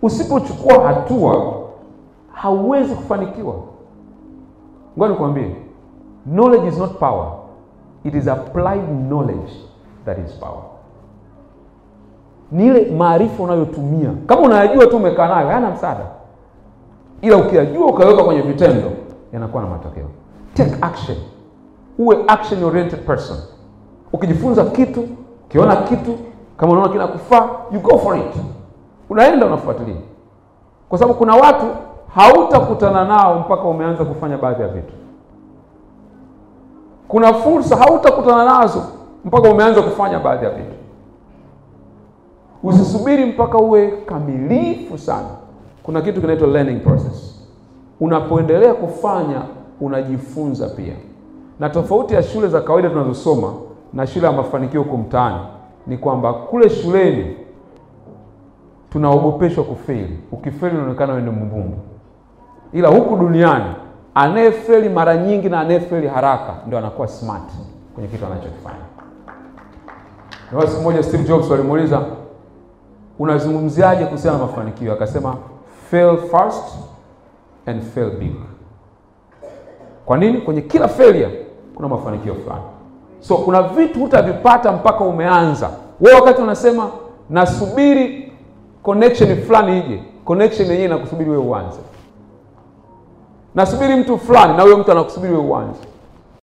Usipochukua hatua hauwezi kufanikiwa. Ngoja nikwambie, knowledge is not power, it is applied knowledge that is power. Ni ile maarifa unayotumia. Kama unayajua tu umekaa nayo, hayana msaada, ila ukiyajua ukaweka kwenye vitendo, yanakuwa na matokeo. Take action, uwe action oriented person. Ukijifunza kitu, ukiona kitu, kama unaona kinakufaa, you go for it, unaenda unafuatilia, kwa sababu kuna watu hautakutana nao mpaka umeanza kufanya baadhi ya vitu. Kuna fursa hautakutana nazo mpaka umeanza kufanya baadhi ya vitu. Usisubiri mpaka uwe kamilifu sana. Kuna kitu kinaitwa learning process. Unapoendelea kufanya unajifunza pia, na tofauti ya shule za kawaida tunazosoma na shule ya mafanikio huko mtaani ni kwamba kule shuleni tunaogopeshwa kufeli. Ukifeli unaonekana wewe ni mbumbu, ila huku duniani anayefeli mara nyingi na anayefeli haraka ndio anakuwa smart kwenye kitu anachokifanya. Na siku moja Steve Jobs walimuuliza unazungumziaje kuhusiana na mafanikio? Akasema fail fast and fail big. Kwa nini? Kwenye kila failure kuna mafanikio fulani. So kuna vitu hutavipata mpaka umeanza wewe. Wakati unasema nasubiri connection fulani ije, connection yenyewe inakusubiri wewe uanze. Nasubiri mtu fulani, na huyo mtu anakusubiri wewe uanze.